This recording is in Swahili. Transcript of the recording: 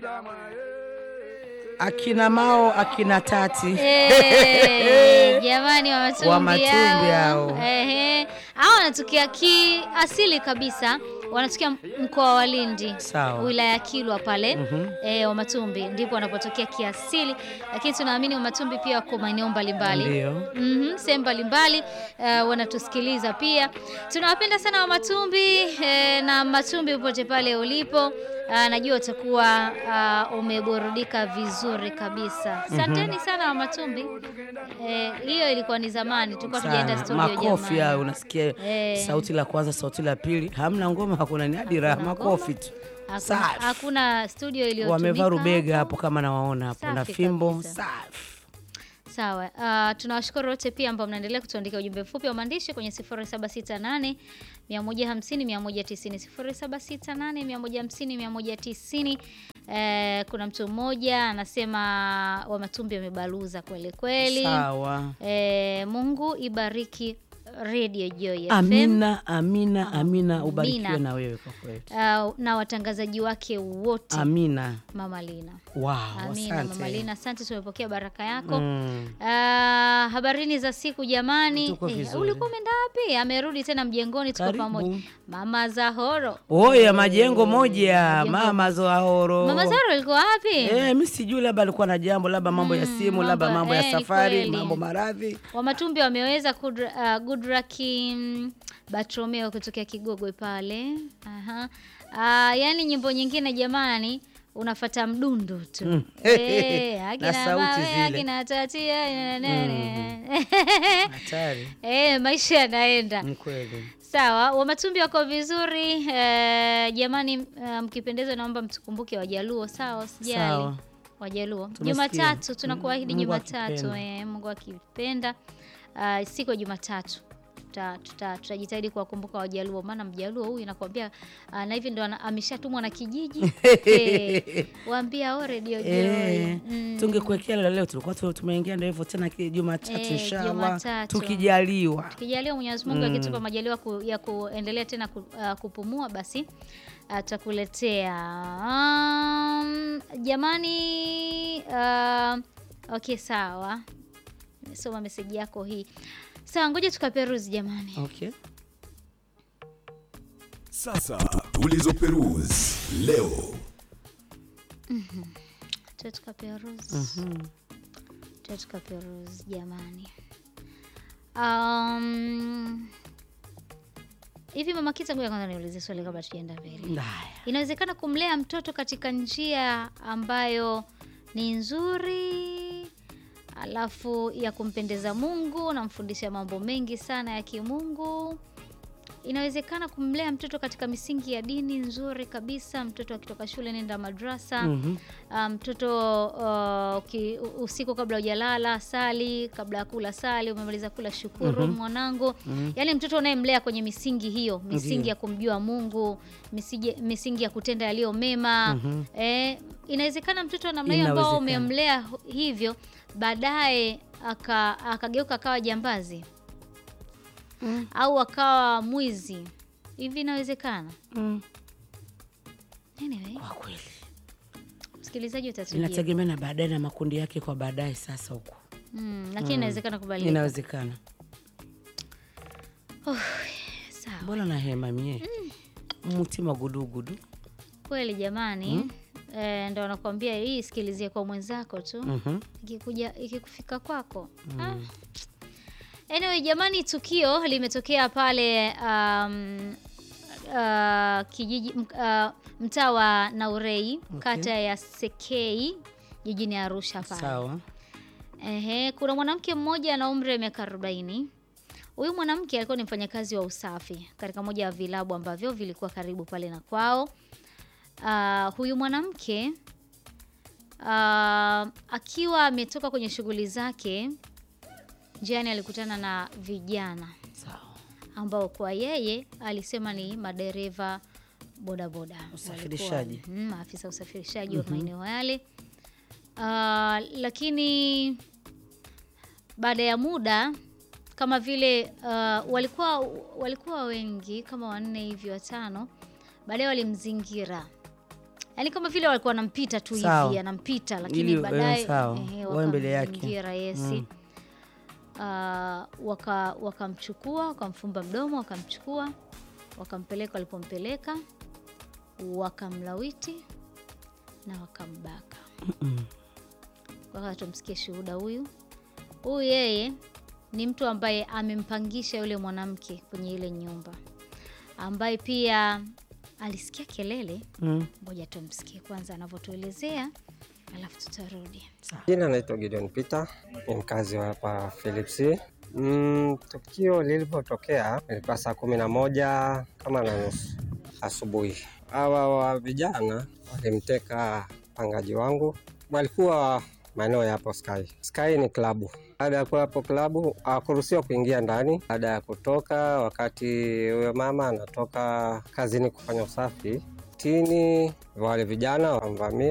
akina Mao akina Tati Eh, jamani wa matumbi Wa matumbi hao. hao. Ehe. Hao wanatokea kiasili kabisa wanatokea mkoa wa Lindi Sawa. wilaya ya Kilwa pale Mhm. eh, wa matumbi ndipo wanapotokea kiasili, lakini tunaamini wa matumbi pia wako maeneo mbalimbali Ndio. Mhm, sehemu mbalimbali eh, wanatusikiliza pia. Tunawapenda sana wa Matumbi eh, na Matumbi popote pale ulipo. Ah, najua utakuwa ah, umeburudika vizuri kabisa. Asanteni sana wa Matumbi. Eh, hiyo ilikuwa ni zamani, tulikuwa tujaenda Sana. studio Makofi jamani. hayo unasikia Eh. sauti la kwanza, sauti la pili, hamna ngoma, hakuna ni hadi raha, Hakuna makofi ngoma. tu. Hakuna, Safi. hakuna studio iliyotumika. Wamevaa rubega hapo. hapo kama nawaona hapo na Safi fimbo kabisa. safi. Sawa. Uh, tunawashukuru wote pia ambao mnaendelea kutuandikia ujumbe mfupi wa maandishi kwenye 0768 150 190 0768 150 190. Eh, kuna mtu mmoja anasema wa Matumbi wamebaluza kweli kweli. Sawa. Eh, Mungu ibariki Radio Joy FM. Amina, amina, amina, ubarikiwe Amina. na wewe kwa kweli. Uh, na watangazaji wake wote Amina. Mama Lina. Wow, Amina Mama asante. Lina, asante, tumepokea baraka yako. Mm. Ah, habarini za siku jamani. Tuko Eh, vizuri. ulikuwa umeenda wapi? Amerudi tena mjengoni, tuko Karibu. pamoja. Mama Zahoro. Oya, majengo moja, Majengo- mama Zoahoro. Mama Zahoro alikuwa wapi? Eh, mi sijui, labda alikuwa na jambo, labda mambo ya Mm, simu, labda mambo- mambo eh, ya ni safari, kweli. mambo maradhi. Wamatumbi wameweza Kudra- uh, Gudraki mm, Batromeo kutokea Kigogwe pale. Aha. Ah, yani nyimbo nyingine jamani unafata mdundo tu Mm. Eh, Na akina sauti mawe, zile. akina tatia nene. Hatari, Eh, maisha yanaenda ni kweli. Sawa, Wamatumbi wako vizuri eh, jamani, eh, mkipendezwa naomba mtukumbuke Wajaluo. Sawa, usijali Sawa. Wajaluo. Tumesikia. Jumatatu tunakuahidi Mungu Jumatatu, akipenda. eh, Mungu akipenda, ah, siku ya Jumatatu tuta- tuta- tutajitahidi kuwakumbuka Wajaluo, maana Mjaluo huyu nakwambia, ah, na hivi ndo ana- ameshatumwa na kijiji eh, waambia o redio Eh, Joy. Mm. tungekuwekea leo leo, tulikuwa tu- tumeingia ndio hivyo tena ki- Jumatatu Eh, inshallah, Jumatatu. tukijaliwa. Tukijaliwa Mwenyezi Mungu akitupa majaliwa ku, ya kuendelea tena ku, ah, kupumua basi atakuletea. Um, jamani uh, okay sawa. Nimesoma meseji yako hii. Sawa, ngoja tukaperuzi jamani. Okay. Sasa tulizoperuzi leo. Tuwe tukaperuzi. Tuwe tukaperuzi jamani. Um, hivi Mama Kita, ngoja kwanza niulize swali kabla tujaenda mbele. Haya. Inawezekana kumlea mtoto katika njia ambayo ni nzuri, alafu ya kumpendeza Mungu, namfundisha mambo mengi sana ya kimungu. Inawezekana kumlea mtoto katika misingi ya dini nzuri kabisa. Mtoto akitoka shule nenda madrasa. Mhm. Ah, mtoto uh, uki- usiku kabla hujalala sali, kabla ya kula sali, umemaliza kula shukuru mwanangu. Yaani mtoto unayemlea kwenye misingi hiyo, misingi Ndiyo. ya kumjua Mungu, misingi, misingi ya kutenda yaliyo mema. Eh, inawezekana mtoto wa namna hiyo ambao Inawezekana. umemlea hu- hivyo baadaye aka- akageuka akawa jambazi au akawa mwizi hivi, inawezekana. Mm. Anyway, Kwa kweli msikilizaji utatujibu. inategemea na baadaye na makundi yake kwa baadaye. Sasa huko Mm, lakini inawezekana kubadilika. inawezekana. Sawa. Mbona na hema mie mutima gudugudu. Kweli jamani. Eh, ndo nakwambia hii sikilizie kwa mwenzako tu. Mhm. Ikikuja ikikufika kwako. Ah. Anyway, jamani tukio limetokea pale um, uh, kijiji m- uh, mtaa wa Naurei kata ya Sekei jijini Arusha pale. Sawa. Ehe, kuna mwanamke mmoja ana umri wa miaka 40. Huyu mwanamke alikuwa ni mfanyakazi wa usafi katika moja ya vilabu ambavyo vilikuwa karibu pale na kwao. Ah, huyu mwanamke ah, akiwa ametoka kwenye shughuli zake, njiani alikutana na vijana Sawa. ambao kwa yeye alisema ni madereva bodaboda, Usafirishaji. Walikuwa, mm, maafisa usafirishaji wa maeneo yale. Ah, lakini baada ya muda kama vile uh, walikuwa walikuwa wengi kama wanne hivi watano, baadaye walimzingira yaani kama vile walikuwa wanampita tu Sawa. hivi anampita lakini Ili, eh, baadaye sawa. ehe, Wawe mbele yake. wakamzingira yesi Ah, waka wakamchukua wakamfumba mdomo wakamchukua wakampeleka walipompeleka wakamlawiti na wakambaka waka tumsikie shuhuda huyu huyu yeye ni mtu ambaye amempangisha yule mwanamke kwenye ile nyumba ambaye pia alisikia kelele Mm. ngoja tumsikie kwanza anavyotuelezea alafu tutarudi Jina naitwa Gideon Peter, ni mkazi wa hapa Philips. Mm, tukio lilipotokea ilikuwa saa kumi na moja kama na nusu asubuhi. Hawa wa vijana walimteka mpangaji wangu, walikuwa maeneo ya hapo Sky. Sky ni klabu. Baada ya kuwa hapo klabu, hawakuruhusiwa kuingia ndani. Baada ya kutoka, wakati huyo mama anatoka kazini kufanya usafi tini, wale vijana wamvamia